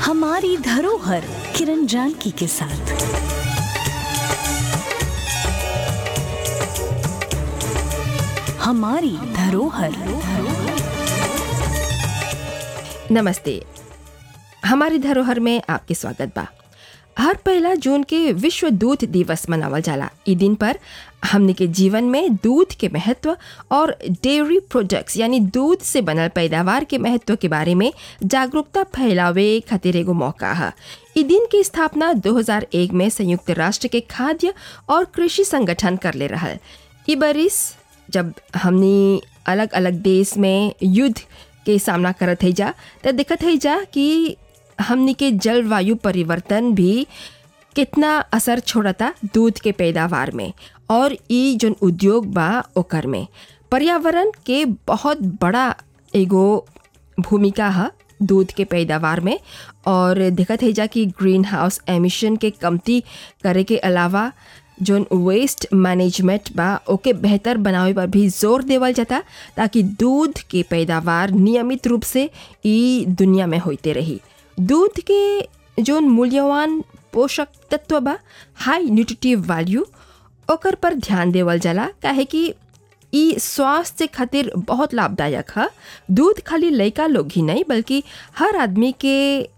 हमारी धरोहर किरण जानकी के साथ हमारी धरोहर नमस्ते हमारी धरोहर में आपके स्वागत बा हर पहला जून के विश्व दूध दिवस मनावल जाला ई दिन पर हमने के जीवन में दूध के महत्व और डेयरी प्रोडक्ट्स यानी दूध से बनल पैदावार के महत्व के बारे में जागरूकता फैलावे खातिर एगो मौका है ई दिन की स्थापना 2001 में संयुक्त राष्ट्र के खाद्य और कृषि संगठन कर ले रहल ई बरिस जब हमनी अलग अलग देश में युद्ध के सामना करत है जा तो दिखत है जा कि हमनी के जलवायु परिवर्तन भी कितना असर छोड़ता दूध के पैदावार में और ई जोन उद्योग बा ओकर में पर्यावरण के बहुत बड़ा एगो भूमिका है दूध के पैदावार में और दिखत है जा कि ग्रीन हाउस एमिशन के कमती करे के अलावा जोन वेस्ट मैनेजमेंट बा ओके बेहतर बनावे पर भी जोर देवल जाता ताकि दूध के पैदावार नियमित रूप से ई दुनिया में होते रही दूध के जोन मूल्यवान पोषक तत्व बा हाई न्यूट्रिटिव वैल्यू ओकर पर ध्यान देवल जाला काहे कि ई स्वास्थ्य खातिर बहुत लाभदायक है दूध खाली लड़का लोग ही नहीं बल्कि हर आदमी के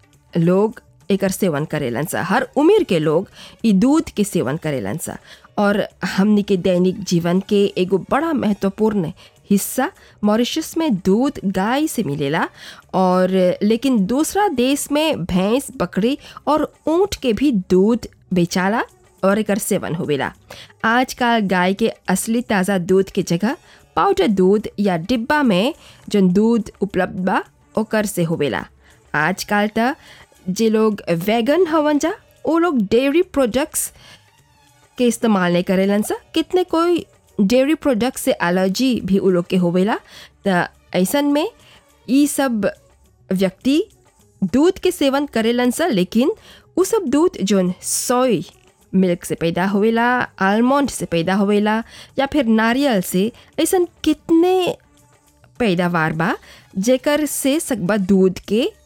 लोग एकर सेवन करेलन सा हर उम्र के लोग ई दूध के सेवन करेलन सा और हमनी के दैनिक जीवन के एगो बड़ा महत्वपूर्ण हिस्सा मॉरिशस में दूध गाय से मिलेला और लेकिन दूसरा देश में भैंस बकरी और ऊँट के भी दूध बेचाला और एकर सेवन होवेला आजकल गाय के असली ताज़ा दूध के जगह पाउडर दूध या डिब्बा में जौन दूध उपलब्ध बा ओकर से होवेला आजकल त जे लोग वैगन हवन जा वो लोग डेयरी प्रोडक्ट्स के इस्तेमाल नहीं करेलन सा कितने कोई डेयरी प्रोडक्ट से एलर्जी भी उ लोग के होवेला त ऐसन में ई सब व्यक्ति दूध के सेवन करेलन सा लेकिन उ सब दूध जोन सोय मिल्क से पैदा होवेला आलमंड से पैदा होवेला या फिर नारियल से ऐसन कितने पैदावार बा जेकर से सकबा दूध के